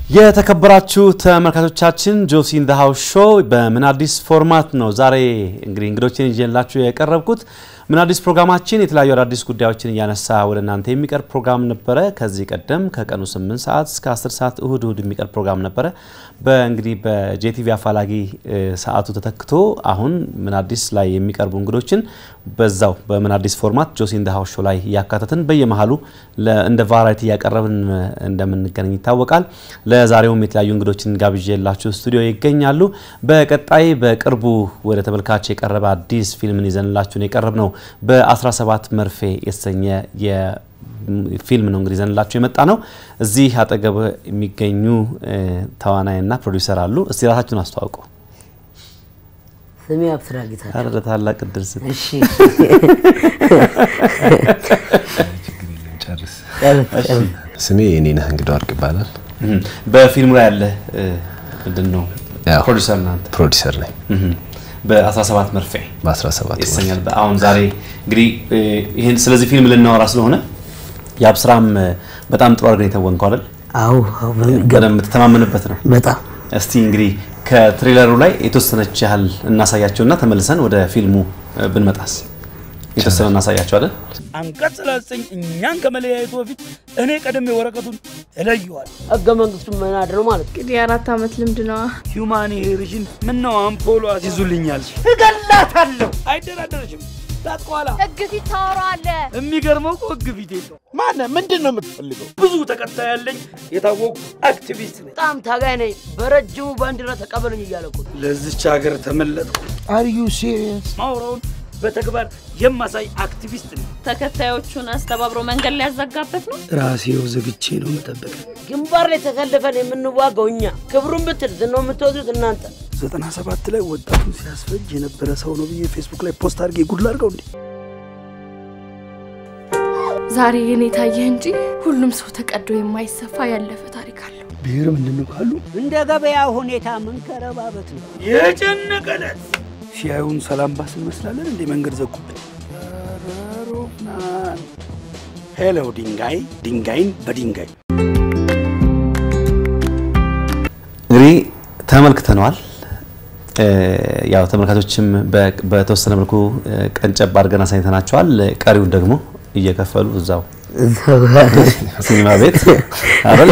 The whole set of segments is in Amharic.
የተከበራችሁ ተመልካቾቻችን ጆሲ ኢን ዘ ሃውስ ሾው በምን አዲስ ፎርማት ነው ዛሬ እንግዲህ እንግዶችን ይዤላችሁ የቀረብኩት። ምን አዲስ ፕሮግራማችን የተለያዩ አዳዲስ ጉዳዮችን እያነሳ ወደ እናንተ የሚቀርብ ፕሮግራም ነበረ። ከዚህ ቀደም ከቀኑ 8 ሰዓት እስከ 10 ሰዓት እሁድ እሁድ የሚቀርብ ፕሮግራም ነበረ። በእንግዲህ በጄቲቪ አፋላጊ ሰዓቱ ተተክቶ አሁን ምን አዲስ ላይ የሚቀርቡ እንግዶችን በዛው በምን አዲስ ፎርማት ጆሲ ኢን ዘ ሃውስ ሾው ላይ እያካተትን በየመሀሉ እንደ ቫራይቲ እያቀረብን እንደምንገናኝ ይታወቃል። ለዛሬውም የተለያዩ እንግዶችን ጋብዤላችሁ ስቱዲዮ ይገኛሉ። በቀጣይ በቅርቡ ወደ ተመልካች የቀረበ አዲስ ፊልምን ይዘንላችሁ ነው የቀረብ ነው በ17 መርፌ የተሰኘ ፊልም ነው እንግዲህ ይዘንላችሁ የመጣ ነው። እዚህ አጠገብ የሚገኙ ተዋናይና ፕሮዲውሰር አሉ። እስቲ ራሳችሁን አስተዋውቁ። ስሜ አብስራ ጌታ። ኧረ ለታላቅ እድል ስ እሺ ስሜ የኔነህ እንግዳ ወርቅ ይባላል። በፊልሙ ላይ ያለ ምንድን ነው ያው ፕሮዲውሰር እናንተ ፕሮዲሰር ነኝ በ17 መርፌ በ17 ይሰኛል። አሁን ዛሬ እንግዲህ ይህን ስለዚህ ፊልም ልናወራ ስለሆነ የአብስራም በጣም ጥሩ አድርገን የተወንከው አይደል? አዎ አዎ፣ በሚገባ በደንብ የምትተማመንበት ነው። በጣም እስቲ እንግዲህ ከትሬለሩ ላይ የተወሰነች ያህል እናሳያቸውና ተመልሰን ወደ ፊልሙ ብንመጣስ የተወሰነ እናሳያቸው አይደል? አንቀጽ ሰላሳ እኛን ከመለያየቱ በፊት እኔ ቀደም ወረቀቱን እለየዋል። ህገ መንግስቱን መናድ ነው ማለት ነው። እንግዲህ የአራት ዓመት ልምድ ነዋ። ሂውማን ሄርሽን ምነው አምፖሎ አስይዙልኛል። እገላታለሁ። አይደራደረሽም። ታጥቋላ ህግ ፊት ታወራዋለህ። የሚገርመው እኮ ህግ ፊት የለው። ማነ ምንድን ነው የምትፈልገው? ብዙ ተከታይ ያለኝ የታወቁ አክቲቪስት ነኝ። በጣም ታጋይ ነኝ። በረጅሙ ባንዲራ ተቀበሉኝ እያለ እኮ ነው። ለዚች ሀገር ተመለጥኩ። አር ዩ ሲሪየስ? ማውራውን በተግባር የማሳይ አክቲቪስት ነኝ። ተከታዮቹን አስተባብሮ መንገድ ሊያዘጋበት ነው። ራሴው ዘግቼ ነው መጠበቅ። ግንባር ላይ ተሰልፈን የምንዋጋው እኛ፣ ክብሩን ብትል ዝናው የምትወስዱት እናንተ። ዘጠና ሰባት ላይ ወጣቱን ሲያስፈጅ የነበረ ሰው ነው ብዬ ፌስቡክ ላይ ፖስት አድርጌ ጉድ ላድርገው እንዴ? ዛሬ የኔ ታየህ እንጂ ሁሉም ሰው ተቀዶ የማይሰፋ ያለፈ ታሪክ አለው። ብሔር ምንድን ነው ካሉ እንደ ገበያ ሁኔታ መንከረባበት ነው። የጨነቀለት ሲያዩን ሰላም ባስ እንመስላለን እንዴ? መንገድ ዘጉብን። ሮፍናን ሄሎ ድንጋይ ድንጋይን በድንጋይ እንግዲህ ተመልክተነዋል። ያው ተመልካቾችም በ- በተወሰነ መልኩ ቀንጨብ አድርገን አሳይተናቸዋል። ቀሪውን ደግሞ እየከፈሉ እዛው ሲኒማ ቤት አይደል?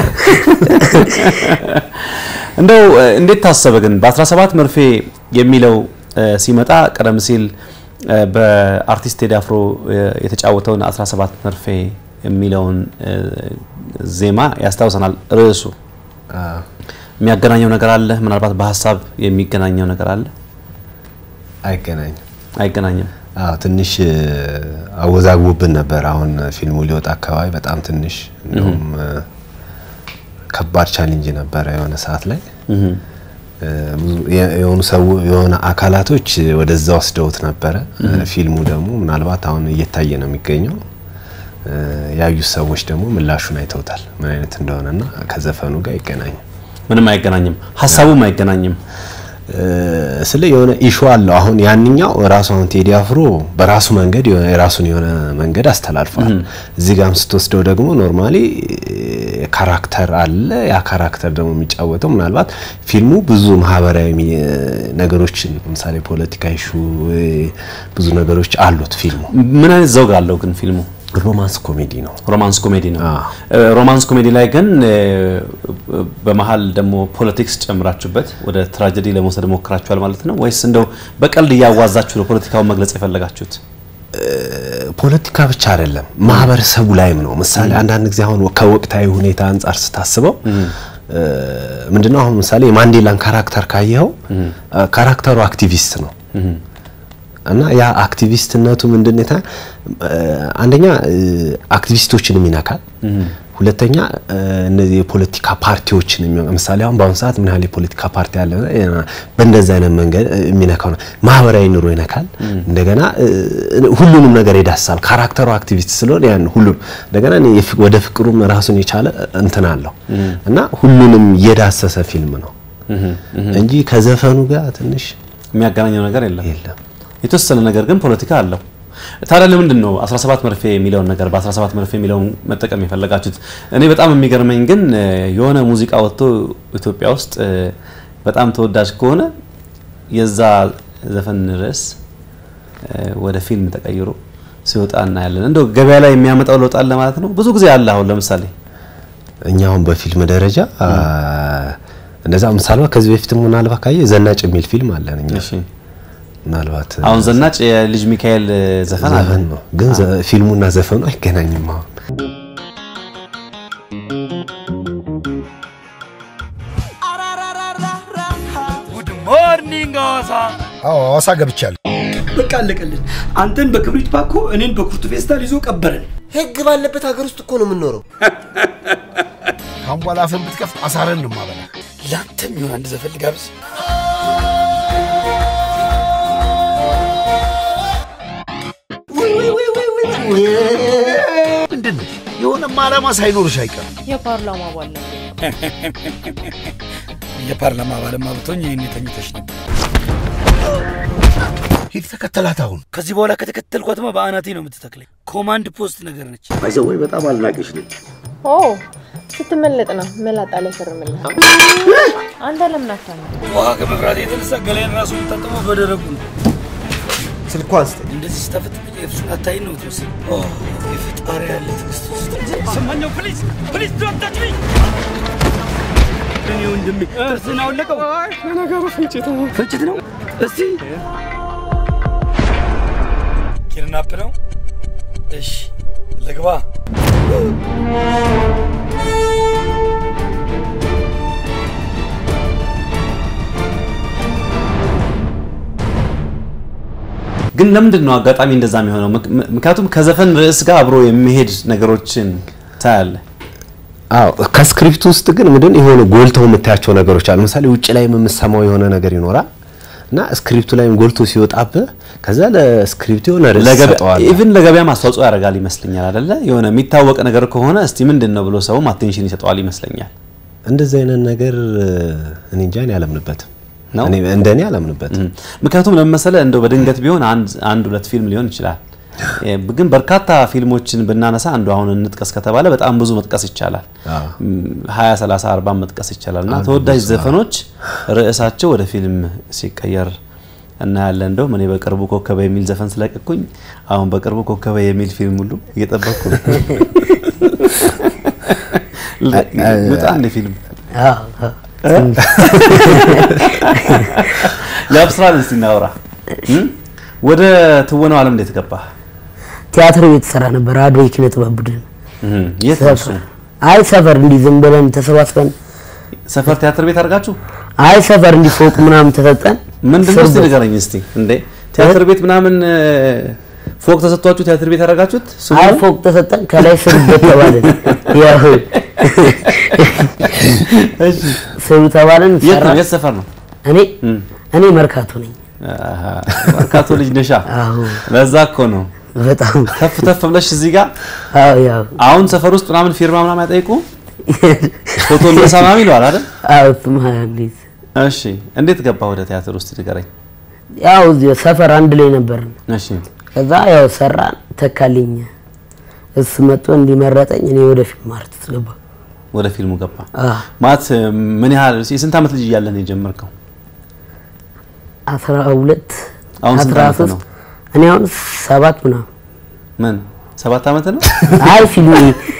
እንደው እንዴት ታሰበ ግን በ17 መርፌ የሚለው ሲመጣ ቀደም ሲል በአርቲስት ቴዲ አፍሮ የተጫወተውን 17 መርፌ የሚለውን ዜማ ያስታውሰናል ርዕሱ። የሚያገናኘው ነገር አለ? ምናልባት በሀሳብ የሚገናኘው ነገር አለ? አይገናኝም። አይገናኝም። አዎ ትንሽ አወዛግቦብን ነበር። አሁን ፊልሙ ሊወጣ አካባቢ በጣም ትንሽ እንደውም ከባድ ቻሌንጅ ነበረ የሆነ ሰዓት ላይ ብዙ የሆኑ ሰው የሆነ አካላቶች ወደዛ ወስደውት ነበረ። ፊልሙ ደግሞ ምናልባት አሁን እየታየ ነው የሚገኘው። ያዩት ሰዎች ደግሞ ምላሹን አይተውታል ምን አይነት እንደሆነና ከዘፈኑ ጋር አይገናኝም። ምንም አይገናኝም። ሀሳቡም አይገናኝም። ስለ የሆነ ኢሹ አለው። አሁን ያንኛው ራሱ አሁን ቴዲ አፍሮ በራሱ መንገድ የሆነ- የራሱን የሆነ መንገድ አስተላልፏል። እዚህ ጋርም ስትወስደው ደግሞ ኖርማሊ ካራክተር አለ። ያ ካራክተር ደግሞ የሚጫወተው ምናልባት ፊልሙ ብዙ ማህበራዊ ሚ- ነገሮችን ለምሳሌ ፖለቲካ ኢሹ ብዙ ነገሮች አሉት። ፊልሙ ምን አይነት ዘውግ አለው ግን ፊልሙ? ሮማንስ ኮሜዲ ነው። ሮማንስ ኮሜዲ ነው። አዎ። እ፣ ሮማንስ ኮሜዲ ላይ ግን እ፣ በመሀል ደግሞ ፖለቲክስ ጨምራችሁበት ወደ ትራጀዲ ለመውሰድ ሞክራችኋል ማለት ነው ወይስ እንደው በቀልድ እያዋዛችሁ ነው ፖለቲካውን መግለጽ የፈለጋችሁት? ፖለቲካ ብቻ አይደለም ማህበረሰቡ ላይም ነው። ምሳሌ አንዳንድ ጊዜ አሁን ከወቅታዊ ሁኔታ አንጻር ስታስበው ምንድነው አሁን ምሳሌ የማንዴላን ካራክተር ካየኸው ካራክተሩ አክቲቪስት ነው እና ያ አክቲቪስትነቱ ምንድን ነው? የታ- አንደኛ አክቲቪስቶችንም ይነካል። ሁለተኛ እነዚህ የፖለቲካ ፓርቲዎችን የሚሆን ምሳሌ አሁን በአሁኑ ሰዓት ምን ያህል የፖለቲካ ፓርቲ አለ በእንደዚህ አይነት መንገድ የሚነካው ነው። ማህበራዊ ኑሮ ይነካል። እንደገና ሁሉንም ነገር ይዳሳል። ካራክተሩ አክቲቪስት ስለሆነ ያን ሁሉም እንደገና እኔ የፍ- ወደ ፍቅሩም ራሱን የቻለ እንትን አለው እና ሁሉንም የዳሰሰ ፊልም ነው እንጂ ከዘፈኑ ጋር ትንሽ የሚያገናኘው ነገር የለም። የለም። የተወሰነ ነገር ግን ፖለቲካ አለው። ታዲያ ለምንድን ነው 17 መርፌ የሚለውን ነገር በ17 መርፌ የሚለውን መጠቀም የፈለጋችሁት? እኔ በጣም የሚገርመኝ ግን እ፣ የሆነ ሙዚቃ ወጥቶ ኢትዮጵያ ውስጥ እ፣ በጣም ተወዳጅ ከሆነ የዛ ዘፈን ርዕስ እ፣ ወደ ፊልም ተቀይሮ ሲወጣ እናያለን። እንደው ገበያ ላይ የሚያመጣው ለውጥ አለ ማለት ነው። ብዙ ጊዜ አለ። አሁን ለምሳሌ እኛ አሁን በፊልም ደረጃ አ፣ እንደዛ ምሳሌ ከዚህ በፊትም ምናልባት ካየ ዘናጭ የሚል ፊልም አለን እኛ እሺ፣ ምናልባት አሁን ዘናጭ የልጅ ሚካኤል ዘፈን አለ። ዘፈን ነው ግን ዘ- ፊልሙና ዘፈኑ አይገናኝም አሁን አዎ ሐዋሳ ገብቻለሁ። በቃ አለቀልን። አንተን በክብሪት ባኮ እኔን በኩርቱ ፌስታል ይዞ ቀበረን። ህግ ባለበት ሀገር ውስጥ እኮ ነው የምንኖረው። ካሁን በኋላ አፍን ብትከፍት አሳረን ነው የማበላ። ለአንተም ይሆን አንድ ዘፈን ልጋብዝ። ምንድን ነው የሆነማ ዓላማ ሳይኖርሽ አይቀርም። የፓርላማ አባል ነበር። የፓርላማ አባልማ ብትሆኝ ይህን የተኝተሽ ነበር። ሂድ ተከተላት አሁን። ከዚህ በኋላ ከተከተልኳትማ በአናቴ ነው የምትተክለኝ። ኮማንድ ፖስት ነገር ነች። ባይዘወይ በጣም አልናቅሽ ነኝ። ኦ ስትመለጥ ነው መላጣ ላይ ፈርምልህ። አንተ ለምን አታምነው? ውሃ ከመፍራት የተነሳ ገላይን ራሱ የምታጠበው በደረቁ ነው። ስልኳን ስጠኝ። እንደዚህ ስታፈጥ የብሱን አታይን ነው ትመስል። ኦ የፈጣሪ ያለ ትዕግስት ውስጥ ሰማኛው። ፕሊዝ ፕሊዝ ዶንት ታች ሚ እኔ ወንድሜ ጥርስህን አወለቀው። ለነገሩ ፍንጭት ነው ፍንጭት ነው። እስቲ ኪድናፕ ነው። እሺ ልግባ። ግን ለምንድን ነው አጋጣሚ እንደዛ የሚሆነው? ምክ- ምክንያቱም ከዘፈን ርዕስ ጋር አብሮ የሚሄድ ነገሮችን ታያለ። አዎ ከስክሪፕት ውስጥ ግን ምንድን የሆነ ጎልተው የምታያቸው ነገሮች አሉ። ለምሳሌ ውጭ ላይ የምሰማው የሆነ ነገር ይኖራል እና ስክሪፕቱ ላይም ጎልቶ ሲወጣብህ ከዛ ለስክሪፕቱ የሆነ ርዕስ ሰጠዋል። ኢቭን ለገበያም አስተዋጽኦ ያደርጋል ይመስለኛል አይደለ? የሆነ የሚታወቅ ነገር ከሆነ እስቲ ምንድን ነው ብሎ ሰውም አቴንሽን ይሰጠዋል ይመስለኛል። እንደዚህ አይነት ነገር እኔ እንጃ እኔ አላምንበትም። ነው? እኔ እንደኔ አላምንበትም። ምክንያቱም ለመሰለ እንደው በድንገት ቢሆን አንድ አንድ ሁለት ፊልም ሊሆን ይችላል። እ፣ ግን በርካታ ፊልሞችን ብናነሳ አንዱ አሁን እንጥቀስ ከተባለ በጣም ብዙ መጥቀስ ይቻላል። አዎ። ም፣ 20 30 40 መጥቀስ ይቻላል እና ተወዳጅ ዘፈኖች ርዕሳቸው ወደ ፊልም ሲቀየር እናያለን። እንደውም እኔ በቅርቡ ኮከበ የሚል ዘፈን ስለቀኩኝ አሁን በቅርቡ ኮከበ የሚል ፊልም ሁሉ እየጠበቅኩ ነው። ልውጣ እንደ ፊልም የአብስራን እስቲ እናውራ። እም? ወደ ትወናው ዓለም እንዴት ገባ? ቲያትር ቤት ሰራ ነበር። አዶ የኪነ ጥበብ ቡድን እም፣ የት ነው እሱ? አይ ሰፈር እንዲህ ዝም ብለን ተሰባስበን ሰፈር ቲያትር ቤት አድርጋችሁ አይ ሰፈር እንዲህ ፎቅ ምናምን ተሰጠን። ምንድን ነው እስቲ ስር- ንገረኝ እስቲ። እንዴ ቲያትር ቤት ምናምን እ፣ ፎቅ ተሰጥቷችሁ ቲያትር ቤት ያደረጋችሁት? ስሙ አይ ፎቅ ተሰጠን ከላይ ስሩበት ተባለን። ያው እሺ። ስሩ ተባለን። የት ነው? ሰራን። የት ሰፈር ነው? እኔ እም። እኔ መርካቶ ነኝ። አሃ፣ መርካቶ ልጅ ነሻ። አዎ ለዛ እኮ ነው በጣም ተፍ ተፍ ብለሽ እዚህ ጋር አዎ ያው አሁን ሰፈር ውስጥ ምናምን ፊርማ ምናምን አይጠይቁ ፎቶ እንደሰማም ይለዋል አይደል? አዎ እሱማ እንዴት እሺ እንዴት ገባ ወደ ቲያትር ውስጥ ንገረኝ። ያው እዚህ ሰፈር አንድ ላይ ነበርን። እሺ ከዛ ያው ሰራን ተካልኝ። እሱ መጥቶ እንዲመረጠኝ እኔ ወደ ፊልም አርቲስት ገባ። ወደ ፊልሙ ገባ አዎ ማለት ምን ያህል የስንት ዓመት ልጅ እያለን የጀመርከው? አስራ ሁለት አሁን ስንት አስራ ዓመት ነው? ሶስት እኔ አሁን ሰባት ምናምን ምን ሰባት ዓመት ነው? አይ ፊልም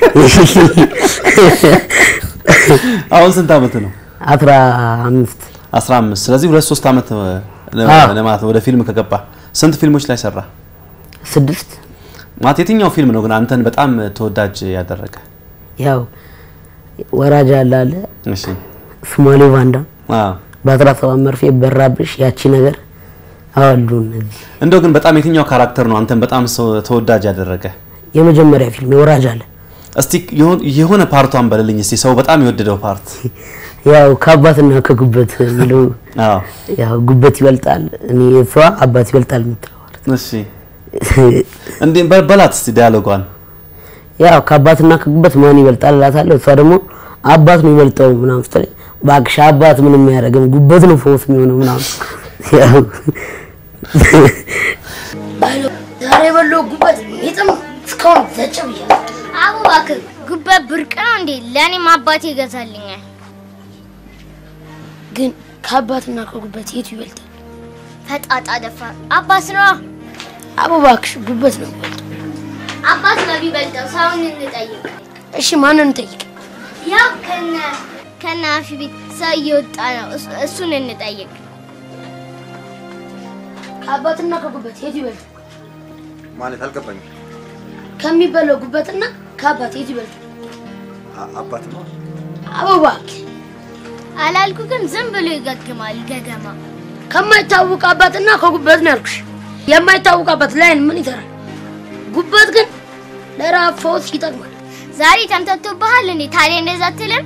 አሁን ስንት ዓመት ነው? አስራ አምስት 15 ስለዚህ ሁለት ሶስት ዓመት ለ- አዎ። ለማለት ነው ወደ ፊልም ከገባ። ስንት ፊልሞች ላይ ሰራ? ስድስት ማለት የትኛው ፊልም ነው ግን አንተን በጣም ተወዳጅ ያደረገ? ያው ወራጅ አለ አለ እሺ ሶማሌ ባንዳ አዎ በአስራ ሰባት መርፌ በራብሽ ያቺ ነገር አሉ እነዚህ እንደው ግን በጣም የትኛው ካራክተር ነው አንተን በጣም ሰው- ተወዳጅ ያደረገ? የመጀመሪያ ፊልም የወራጅ አለ እስቲ የሆን- የሆነ ፓርቷን በልልኝ እስቲ ሰው በጣም የወደደው ፓርት። ያው ከአባትና ከጉበት የሚለው አዎ ያው ጉበት ይበልጣል እኔ እሷ አባት ይበልጣል የምትለው እሺ እንዴ በ- በላት እስቲ ዲያሎጓን። ያው ከአባትና ከጉበት ማን ይበልጣል እላታለሁ። እሷ ደግሞ አባት ነው ይበልጠው ምናምን ስትለኝ እባክሽ አባት ምንም አያደርግም ጉበት ነው ፈውስ የሚሆነው ምናምን ያው ባሎ ዛሬ ዛሬ የበላው ጉበት ይጥም እስካሁን ዘጭ ብያለሁ። አቡ እባክህ ጉበት ብርቅ ነው እንዴ? ለእኔም አባቴ ይገዛልኛል። ግን ከአባትና ከጉበት የቱ ይበልጣል? ፈጣጣ ደፋር አባት ነዋ። አቡ እባክሽ ጉበት ነው የሚበልጠው። አባት ነው ቢበልጠው። ሰውን እንጠይቅ። እሺ ማንን እንጠይቅ? ያው ከነ ከነ አፊ ቤት ሰው እየወጣ ነው። እሱ- እሱን እንጠይቅ። ከአባትና ከጉበት የቱ ይበልጣል? ማለት አልገባኝም። ከሚበላው ጉበትና ከአባት የቱ ይበልጣል? አባት ነው አቡ እባክህ አላልኩ ግን ዝም ብሎ ይገግማል ገገማ። ከማይታወቅ አባትና ከጉበት ነው ያልኩሽ። የማይታወቅ አባት ላይን ምን ይሰራል? ጉበት ግን ለራብ ፈውስ ይጠቅማል። ዛሬ ተምተቶብሃል እንዴ? ታዲያ እንደዛ አትልም?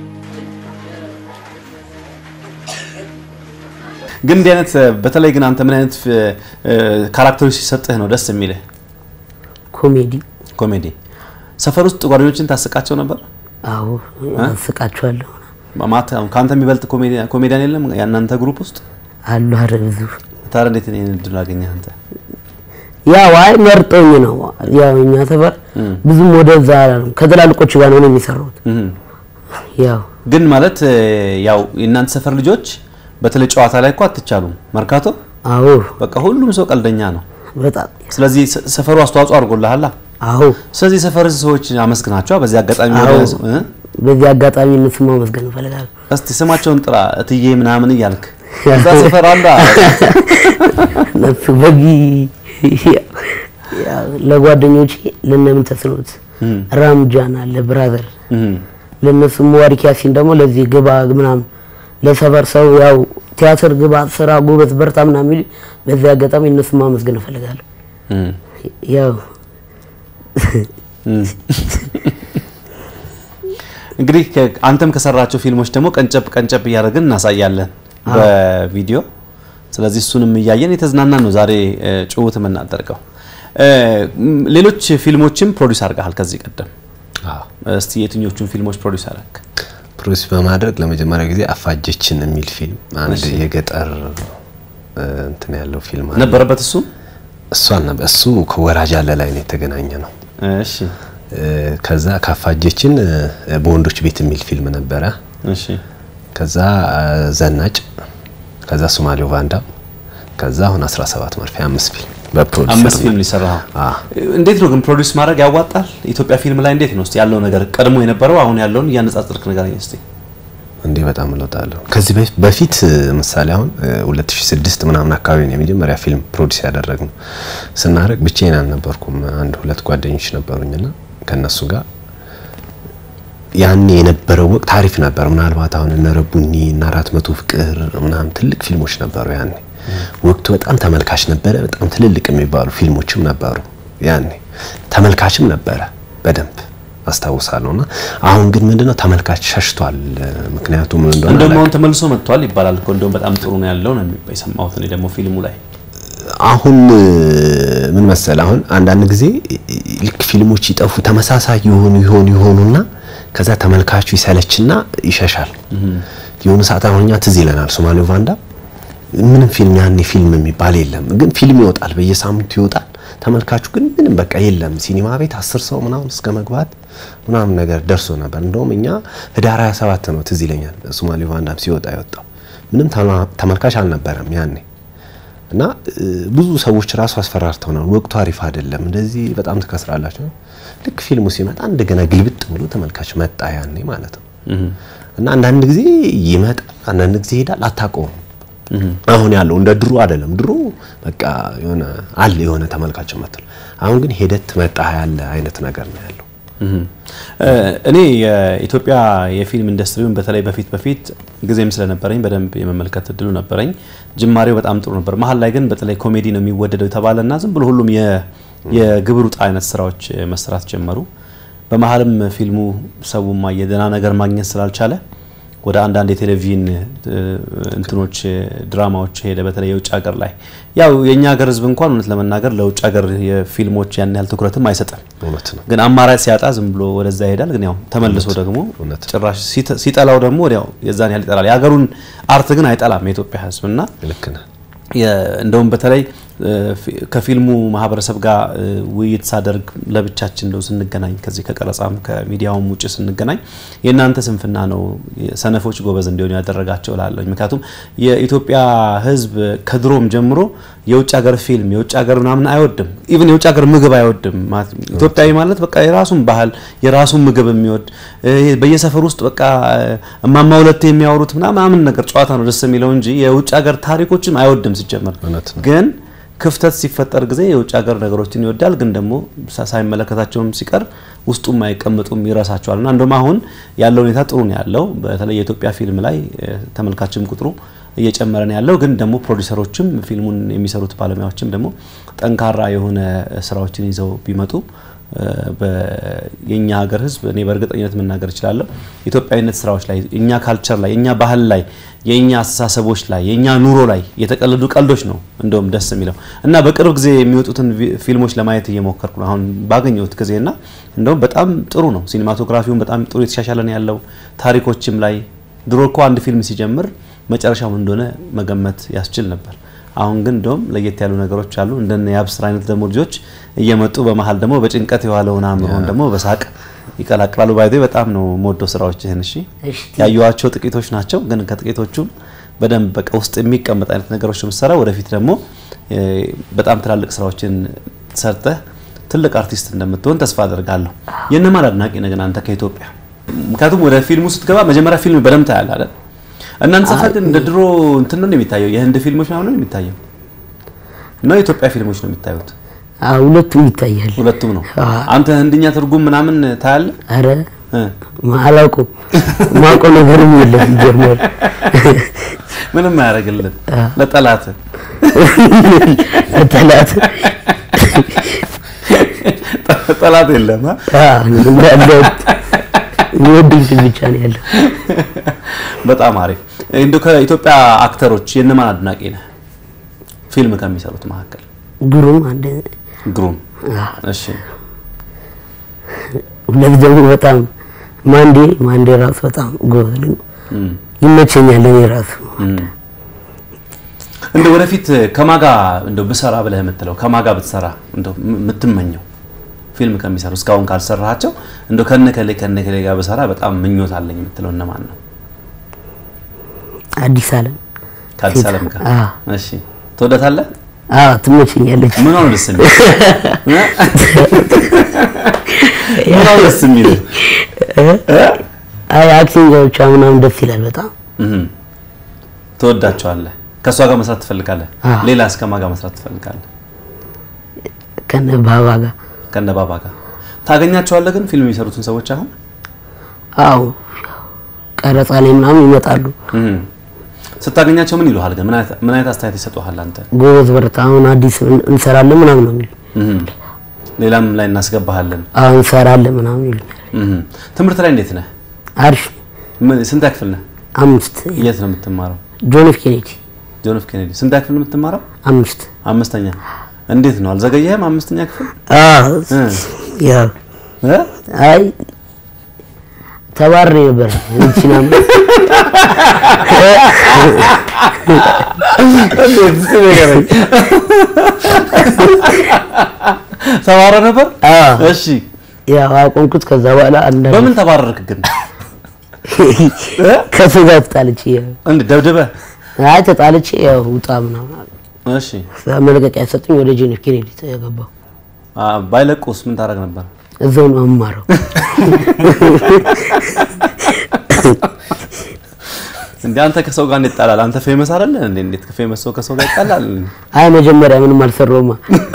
ግን እንዲህ አይነት በተለይ ግን አንተ ምን አይነት እ፣ ካራክተሮች ሲሰጥህ ነው ደስ የሚልህ? ኮሜዲ ኮሜዲ ሰፈር ውስጥ ጓደኞችን ታስቃቸው ነበር? አዎ አስቃችኋለሁ ማታ ከአንተ የሚበልጥ ኮሜዲ- ኮሜዲያን የለም የእናንተ ግሩፕ ውስጥ? አሉ ኧረ ብዙ ታዲያ እንዴት ይሄን እድል አገኘህ አንተ? ያው አይ መርጦኝ ነው። ያው እኛ ሰፈር ብዙም ወደዛ አላለም። ከትላልቆቹ ጋር ነው የሚሰሩት። እህ። ያው ግን ማለት እ፣ ያው የእናንተ ሰፈር ልጆች በተለይ ጨዋታ ላይ እኮ አትቻሉም። መርካቶ አዎ በቃ ሁሉም ሰው ቀልደኛ ነው። በጣም ስለዚህ ሰ- ሰፈሩ አስተዋጽኦ አድርጎልሃል። አዎ ስለዚህ ሰፈር ሰዎች አመስግናቸዋ። በዚህ አጋጣሚ አዎ ወደ- እ? በዚህ አጋጣሚ እነሱ ማመስገን እፈልጋለሁ። እስቲ ስማቸውን ጥራ እትዬ ምናምን እያልክ እዛ ሰፈር አለ እነሱ በዚህ ያው ለጓደኞቼ ለነምን ተስኖት ራምጃን አለ ብራዘር ለነሱ ሙባሪክ ያሲን ደግሞ ለዚህ ግባ ምናምን ለሰፈር ሰው ያው ቲያትር ግባ ስራ ጎበዝ በርታ ምናምን የሚሉ በዚህ አጋጣሚ እነሱ ማመስገን እፈልጋለሁ። ያው እንግዲህ ከ- አንተም ከሰራቸው ፊልሞች ደግሞ ቀንጨብ ቀንጨብ እያደረግን እናሳያለን በቪዲዮ። ስለዚህ እሱንም እያየን የተዝናናን ነው ዛሬ እ፣ ጭውውት የምናደርገው። እ፣ ም፣ ሌሎች ፊልሞችም ፕሮዲስ አድርገሃል ከዚህ ቀደም። እስቲ የትኞቹን ፊልሞች ፕሮዲስ አደረግ? ፕሮዲስ በማድረግ ለመጀመሪያ ጊዜ አፋጀችን የሚል ፊልም አንድ የገጠር እ፣ እንትን ያለው ፊልም አለ። ነበረበት እሱ እሱ አልነበ እሱ ከወራጅ አለ ላይ ነው የተገናኘ ነው። እሺ እ፣ ከዛ ካፋጀችን እ፣ በወንዶች ቤት የሚል ፊልም ነበረ። እሺ ከዛ እ፣ ዘናጭ፣ ከዛ ሶማሌው ቫንዳም፣ ከዛ አሁን 17 መርፌ አምስት ፊልም በፕሮዲስ አምስት ፊልም ሊሰራው እንዴት ነው ግን ፕሮዲስ ማድረግ ያዋጣል? ኢትዮጵያ ፊልም ላይ እንዴት ነው እስቲ ያለው ነገር ቀድሞ የነበረው አሁን ያለውን እያነጻጸርክ ንገረኝ እስቲ። እንዴ በጣም እለውጣለሁ። ከዚህ በፊት በፊት እ፣ ምሳሌ አሁን እ፣ 2006 ምናምን አካባቢ ነው የመጀመሪያ ፊልም ፕሮዲስ ያደረግነው። ስናደርግ ብቻዬን አልነበርኩም፣ አንድ ሁለት ጓደኞች ነበሩኝና ከነሱ ጋር ያኔ የነበረው ወቅት አሪፍ ነበር። ምናልባት አሁን እነ ረቡኒ እና አራት መቶ ፍቅር ምናምን ትልቅ ፊልሞች ነበሩ ያኔ። ወቅቱ በጣም ተመልካች ነበረ። በጣም ትልልቅ የሚባሉ ፊልሞችም ነበሩ ያኔ። ተመልካችም ነበረ በደንብ አስታውሳለሁ። እና አሁን ግን ምንድነው ተመልካች ሸሽቷል። ምክንያቱም ምን እንደሆነ እንደውም አላውቅም። አሁን ተመልሶ መጥቷል ይባላል እኮ እንደውም በጣም ጥሩ ነው ያለው ነው የሚባል የሰማሁት እኔ ደግሞ ፊልሙ ላይ አሁን እ፣ ምን መሰል አሁን አንዳንድ ጊዜ እ፣ ልክ ፊልሞች ይጠፉ ተመሳሳይ የሆኑ ይሆኑ ይሆኑና ከዛ ተመልካቹ ይሰለችና ይሸሻል። የሆነ ሰዓት አሁን እኛ ትዝ ይለናል ሶማሌው ቫንዳ ምንም ፊልም ያኔ ፊልም የሚባል የለም፣ ግን ፊልም ይወጣል፣ በየሳምንቱ ይወጣል። ተመልካቹ ግን ምንም በቃ የለም። ሲኒማ ቤት አስር ሰው ምናምን እስከ መግባት ምናምን ነገር ደርሶ ነበር። እንደውም እኛ ህዳር 27 ነው ትዝ ይለኛል ሶማሌው ቫንዳም ሲወጣ የወጣው ምንም ተማ- ተመልካች አልነበረም ያኔ እና እ፣ ብዙ ሰዎች ራሱ አስፈራርተውናል። ወቅቱ አሪፍ አይደለም፣ እንደዚህ በጣም ትከስራላችሁ። ልክ ፊልሙ ሲመጣ እንደገና ግልብጥ ብሎ ተመልካች መጣ ያኔ ማለት ነው። እና አንዳንድ ጊዜ ይመጣል፣ አንዳንድ ጊዜ ይሄዳል፣ አታውቀውም። አሁን ያለው እንደ ድሮ አይደለም። ድሮ በቃ የሆነ አለ የሆነ ተመልካች መጥቷል። አሁን ግን ሄደት መጣ ያለ አይነት ነገር ነው ያለው። እ፣ እኔ የኢትዮጵያ የፊልም ኢንዱስትሪውን በተለይ በፊት በፊት ጊዜም ስለነበረኝ በደንብ የመመልከት እድሉ ነበረኝ። ጅማሬው በጣም ጥሩ ነበር። መሀል ላይ ግን በተለይ ኮሜዲ ነው የሚወደደው የተባለና ዝም ብሎ ሁሉም የ- የግብር ውጣ አይነት ስራዎች መስራት ጀመሩ። በመሀልም ፊልሙ ሰውማ የደህና ነገር ማግኘት ስላልቻለ ወደ አንዳንድ የቴሌቪዥን እ፣ እንትኖች ድራማዎች ሄደ። በተለይ የውጭ ሀገር ላይ ያው የእኛ ሀገር ሕዝብ እንኳን እውነት ለመናገር ለውጭ ሀገር የፊልሞች ያን ያህል ትኩረትም አይሰጥም። እውነት ነው። ግን አማራጭ ሲያጣ ዝም ብሎ ወደዛ ይሄዳል። ግን ያው ተመልሶ ደግሞ ጭራሽ ሲተ- ሲጠላው ደግሞ ወዲያው የዛን ያህል ይጠላል። የሀገሩን አርት ግን አይጠላም የኢትዮጵያ ሕዝብ እና ልክ ነህ። የ- እንደውም በተለይ ከፊልሙ ማህበረሰብ ጋር ውይይት ሳደርግ ለብቻችን እንደው ስንገናኝ ከዚህ ከቀረጻም ከሚዲያውም ውጭ ስንገናኝ የእናንተ ስንፍና ነው ሰነፎች ጎበዝ እንዲሆኑ ያደረጋቸው እላለሁ። ምክንያቱም የኢትዮጵያ ሕዝብ ከድሮም ጀምሮ የውጭ ሀገር ፊልም የውጭ ሀገር ምናምን አይወድም። ኢቭን የውጭ ሀገር ምግብ አይወድም። ኢትዮጵያዊ ማለት በቃ የራሱን ባህል የራሱን ምግብ የሚወድ በየሰፈር ውስጥ በቃ እማማ ሁለቴ የሚያወሩት ምናምን ነገር ጨዋታ ነው ደስ የሚለው እንጂ የውጭ ሀገር ታሪኮችም አይወድም ሲጀመር ግን ክፍተት ሲፈጠር ጊዜ የውጭ ሀገር ነገሮችን ይወዳል፣ ግን ደግሞ ሳይመለከታቸውም ሲቀር ውስጡም አይቀምጡም ይረሳቸዋል። እና እንደውም አሁን ያለው ሁኔታ ጥሩ ነው ያለው። በተለይ የኢትዮጵያ ፊልም ላይ ተመልካችም ቁጥሩ እየጨመረ ነው ያለው። ግን ደግሞ ፕሮዲሰሮችም ፊልሙን የሚሰሩት ባለሙያዎችም ደግሞ ጠንካራ የሆነ ስራዎችን ይዘው ቢመጡ የኛ ሀገር ህዝብ እኔ በእርግጠኝነት መናገር እችላለሁ ኢትዮጵያዊነት ስራዎች ላይ እኛ ካልቸር ላይ የኛ ባህል ላይ የኛ አስተሳሰቦች ላይ የኛ ኑሮ ላይ የተቀለዱ ቀልዶች ነው እንደውም ደስ የሚለው እና በቅርብ ጊዜ የሚወጡትን ፊልሞች ለማየት እየሞከርኩ ነው አሁን ባገኘሁት ጊዜና እንደውም በጣም ጥሩ ነው። ሲኒማቶግራፊውን በጣም ጥሩ የተሻሻለ ነው ያለው። ታሪኮችም ላይ ድሮ እኮ አንድ ፊልም ሲጀምር መጨረሻው እንደሆነ መገመት ያስችል ነበር። አሁን ግን እንደውም ለየት ያሉ ነገሮች አሉ። እንደነ የአብስራ አይነት ደግሞ ልጆች እየመጡ በመሀል ደግሞ በጭንቀት የዋለውን አእምሮን ደግሞ በሳቅ ይቀላቅላሉ። ባይዜ በጣም ነው የምወደው ስራዎችህን። እሺ ያየኋቸው ጥቂቶች ናቸው፣ ግን ከጥቂቶቹም በደንብ በቃ ውስጥ የሚቀመጥ አይነት ነገሮች የምትሰራ ወደፊት ደግሞ በጣም ትላልቅ ስራዎችን ሰርተህ ትልቅ አርቲስት እንደምትሆን ተስፋ አደርጋለሁ። የእነማን አድናቂ ነህ ግን አንተ ከኢትዮጵያ? ምክንያቱም ወደ ፊልሙ ስትገባ መጀመሪያ ፊልም በደንብ ታያለህ አይደል? እናንተ ሰፈር ግን እንደ ድሮ እንትን ነው የሚታየው? የህንድ ፊልሞች ምናምን ነው የሚታየው ነው የኢትዮጵያ ፊልሞች ነው የሚታዩት? ሁለቱም ይታያል። ሁለቱም ነው። አንተ ህንድኛ ትርጉም ምናምን ታያለህ? አረ አላውቅም። ማውቀው ነገርም የለም። ጀመር ምንም አያደርግልን ለጠላት ጠላት ጠላት የለም። የሚወዱኝ ብቻ ነው ያለው። በጣም አሪፍ። እንደው ከኢትዮጵያ አክተሮች የእነማን አድናቂ ነህ? ፊልም ከሚሰሩት መካከል ግሩም አንድ ግሩም። እሺ ሁለት ደግሞ በጣም ማንዴ ማንዴ ራሱ በጣም ጎበዝ ነው፣ ይመቸኛል። እኔ ራሱ እንደ ወደፊት ከማጋ እንደው ብሰራ ብለህ የምትለው ከማጋ ብትሰራ እንደው የምትመኘው ፊልም ከሚሰሩ እስካሁን ካልሰራሃቸው እንደው ከነከሌ ከነከሌ ጋር ብሰራ በጣም ምኞት አለኝ የምትለው እነማን ነው? አዲስ አለም ከአዲስ አለም ጋር እሺ፣ ትወዳታለህ? አዎ ትመቸኛለች። ምን ነው ደስ የሚል ምን ነው ደስ የሚል አይ አክቲንጎቿ ምናምን ደስ ይላል በጣም ትወዳቸዋለህ። ከእሷ ጋር መስራት ትፈልጋለህ? ሌላ እስከ ማን ጋር መስራት ትፈልጋለህ? ከነ ባባ ጋር ከነ ባባ ጋር ታገኛቸዋለህ? ግን ፊልም የሚሰሩትን ሰዎች አሁን አዎ ቀረጻ ላይ ምናምን ይመጣሉ። ስታገኛቸው ምን ይሉሃል? ግን ምን አይነት አስተያየት ይሰጡሃል? አንተ ጎበዝ በርታ፣ አሁን አዲስ እንሰራለን ምናምን ነው የሚሉ ሌላም ላይ እናስገባሃለን፣ አሁን እንሰራለን ምናምን ይሉኛል። ትምህርት ላይ እንዴት ነህ? አሪፍ ስንት ክፍል ነህ? አምስት። የት ነው የምትማረው? ጆን ኤፍ ኬኔዲ። ጆን ኤፍ ኬኔዲ። ስንት ክፍል ነው የምትማረው? አምስት። አምስተኛ። እንዴት ነው አልዘገየህም? አምስተኛ ክፍል አዎ፣ ያው አይ ተባሬ ነበር እንቺናም ተባረ ነበር። እሺ ያው አቆምኩት። ከዛ በኋላ አንዳንድ በምን ተባረርክ ግን? ከሰው ጋር ተጣልቼ እንዴ ደብደበህ? አይ ተጣልቼ ያው ውጣ ምናምን። እሺ መለቀቂያ ሰጡኝ። ወደ ጆን ኤፍ ኬኔዲ ተገባሁ። ባይለቁስ ምን ታደርግ ነበር? እዛው ነው የምማረው። እንዴ አንተ ከሰው ጋር እንዴት ጣላል? አንተ ፌመስ አይደለ እንዴ? እንዴት ፌመስ ሰው ከሰው ጋር ይጣላል? አይ መጀመሪያ ምንም አልሰራውማ።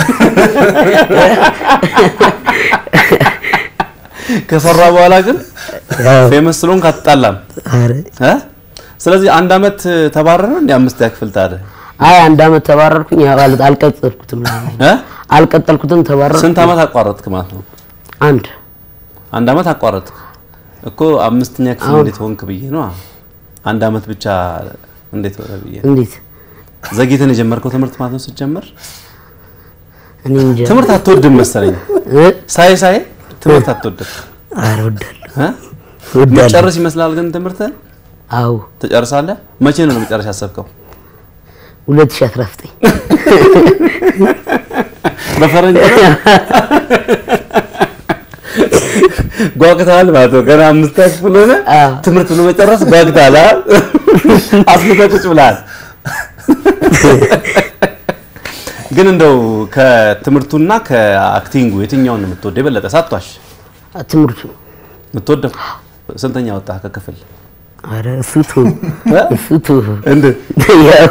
ከሰራ በኋላ ግን ፌመስ ስለሆንክ አትጣላም። አረ እ ስለዚህ አንድ አመት ተባረረ እንዴ? አምስት ክፍል ታዲያ? አይ አንድ አመት ተባረርኩኝ። ያው አልቀጠልኩትም እ አልቀጠልኩትም ተባረርኩ። ስንት አመት አቋረጥክ ማለት ነው? አንድ አንድ አመት አቋረጥክ እኮ አምስተኛ ክፍል እንዴት ሆንክ ብዬ ነው። አንድ አመት ብቻ እንዴት ሆነ ብዬ እንዴት ዘግይተን የጀመርከው ትምህርት ማለት ነው? ስትጀምር እኔ እንጃ ትምህርት አትወድም መሰለኝ። ሳይ ሳይ ትምህርት አትወድም። ኧረ እወዳለሁ እ እወዳለሁ። መጨረስ ይመስላል ግን ትምህርት አዎ ትጨርሳለህ? መቼ ነው መጨረስ ያሰብከው? 2019 በፈረንጅ ነው? ጓግተሃል ማለት ነው። ገና አምስት ክፍል ሆነ አዎ። ትምህርት ለመጨረስ ጓግተሃል። አ? አስልተህ ቁጭ ብለሃል። ግን እንደው ከትምህርቱና ከአክቲንጉ የትኛውን ነው የምትወደው የበለጠ? ሳቷሽ ትምህርቱ የምትወደው ስንተኛ ወጣህ ከክፍል? አረ እሱ ቱ እሱ ቱ እንደ ያው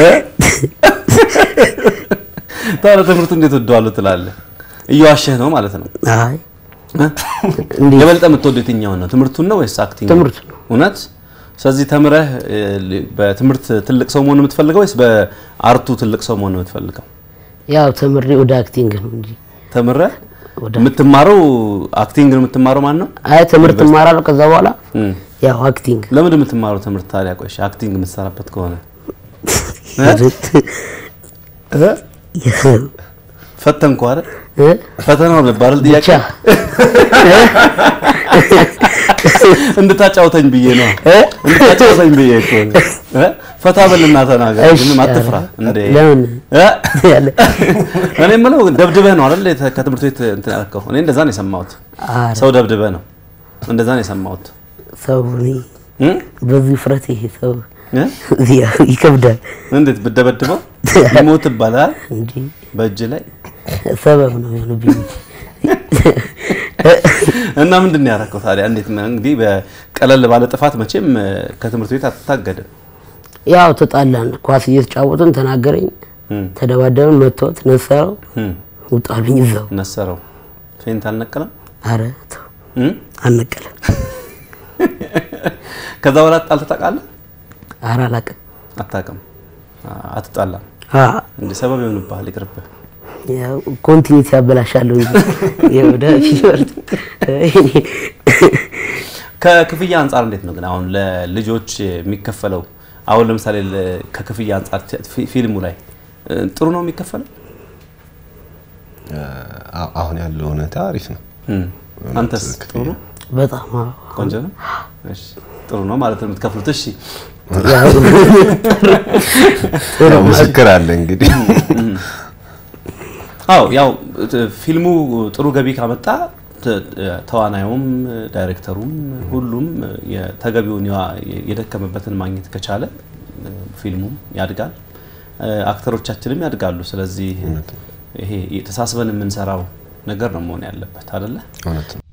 ታዲያ ትምህርቱ እንዴት ወደዋለሁ ትላለህ? እየዋሸህ ነው ማለት ነው። አይ እ? እንዴት የበለጠ የምትወደው የትኛውን ነው? ትምህርቱን ነው ወይስ አክቲንግ? ትምህርቱ ነው። እውነት? ስለዚህ ተምረህ እ, በትምህርት ትልቅ ሰው መሆን ነው የምትፈልገው ወይስ በአርቱ ትልቅ ሰው መሆን ነው የምትፈልገው? ያው ተምሬ ወደ አክቲንግ ነው እንጂ ተምረህ ወደ የምትማረው አክቲንግ ነው የምትማረው ማን ነው? አይ ትምህርት እማራለሁ። ከዛ በኋላ እም። ያው አክቲንግ ለምንድን ነው የምትማረው ትምህርት ታዲያ? ቆይ እሺ፣ አክቲንግ የምትሰራበት ከሆነ ፈተንኩ አይደል? እ? ፈተናው ነበር አይደል? ጥያቄ ብቻ እንድታጫውተኝ ብዬ ነው። እ? እንድታጫውተኝ ብዬ እኮ ነው። እ? ፈታ በልና ተናገር። እሺ፣ ምንም አትፍራ ኧረ፣ እንዴ። ለምን እ? ያለ እኔ የምለው ደብድበህ ነው አይደል የተ- ከትምህርት ቤት እንትን ያልከው? እኔ እንደዛ ነው የሰማሁት። አረ ሰው ደብድበህ ነው እንደዛ ነው የሰማሁት። ሰው እኔ እ? በዚህ ፍረት ይሄ ሰው እ? ያው ይከብዳል እንዴት ብደበድበው ይሞት ይባላል እንጂ በእጅ ላይ ሰበብ ነው የሆነብኝ እንጂ እና ምንድን ነው ያደረከው ታዲያ? እንዴት ነው እንግዲህ በቀለል ባለ ጥፋት መቼም እ፣ ከትምህርት ቤት አትታገድም። ያው ተጣላን። ኳስ እየተጫወትን ተናገረኝ፣ እም፣ ተደባደብን፣ መቶት ነሰረው፣ እም፣ ውጣልኝ እዛው። ነሰረው። ፌንት አልነቀለም። አረ ተው እም? አልነቀለም። ከዛ በኋላ ጣልተህ ታውቃለህ? አረ አላውቅም። አታውቅም። አ- አትጣላም። አ እንደ ሰበብ ይሆንብሃል። ይቅርብህ። ያው ኮንቲኒቲ ያበላሻለሁ እንጂ የወደ ፊወርድ ከክፍያ አንጻር እንዴት ነው ግን አሁን ለልጆች የሚከፈለው? አሁን ለምሳሌ ለ- ከክፍያ አንጻር ፊ- ፊ- ፊልሙ ላይ እ፣ ጥሩ ነው የሚከፈለው? አ- አሁን ያለው ሁኔታ አሪፍ ነው። እም። አንተስ ጥሩ ነው? በጣም አዎ። ቆንጆ ነው። እሺ ጥሩ ነው ማለት ነው የምትከፍሉት። እሺ ያው ያው ምስክር አለ እንግዲህ አዎ ያው እ፣ ፊልሙ ጥሩ ገቢ ካመጣ ተ- ተዋናዩም ዳይሬክተሩም ሁሉም የተገቢውን የዋ- የደከመበትን ማግኘት ከቻለ እ፣ ፊልሙም ያድጋል፣ እ፣ አክተሮቻችንም ያድጋሉ። ስለዚህ ይሄ ተሳስበን የምንሰራው ነገር ነው መሆን ያለበት አይደለ? እውነት ነው።